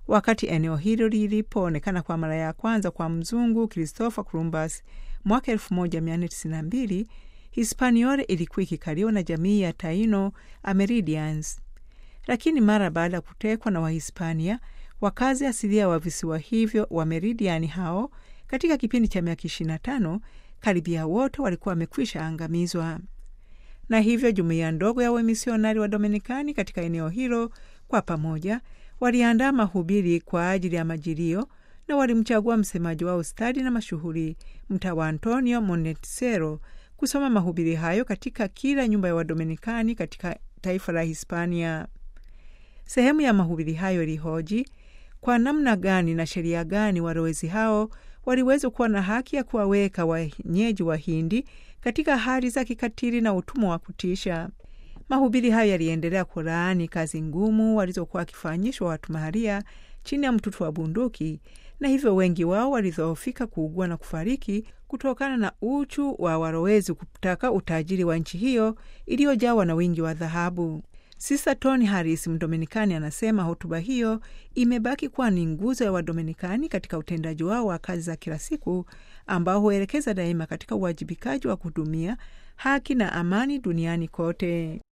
wakati eneo hilo lilipoonekana kwa mara ya kwanza kwa mzungu Christopher Columbus mwaka 1492, Hispaniola ilikuwa ikikaliwa na jamii ya Taino Ameridians, lakini mara baada ya kutekwa na Wahispania, wakazi asilia wa visiwa hivyo wa Meridiani hao katika kipindi cha miaka 25 karibia wote walikuwa wamekwisha angamizwa, na hivyo jumuiya ndogo ya wamisionari wa Dominikani katika eneo hilo kwa pamoja waliandaa mahubiri kwa ajili ya majilio na walimchagua msemaji wao stadi na mashuhuri mtawa Antonio Montesero kusoma mahubiri hayo katika kila nyumba ya Wadominikani katika taifa la Hispania. Sehemu ya mahubiri hayo ilihoji kwa namna gani na sheria gani walowezi hao waliweza kuwa na haki ya kuwaweka wenyeji wa Hindi katika hali za kikatili na utumwa wa kutisha. Mahubiri hayo yaliendelea kulaani kazi ngumu walizokuwa wakifanyishwa watu maharia chini ya mtutu wa bunduki, na hivyo wengi wao walidhoofika, kuugua na kufariki kutokana na uchu wa walowezi kutaka utajiri wa nchi hiyo iliyojawa na wingi wa dhahabu. Sista Tony Harris, Mdominikani, anasema hotuba hiyo imebaki kuwa ni nguzo ya Wadominikani katika utendaji wao wa kazi za kila siku ambao huelekeza daima katika uwajibikaji wa kuhudumia haki na amani duniani kote.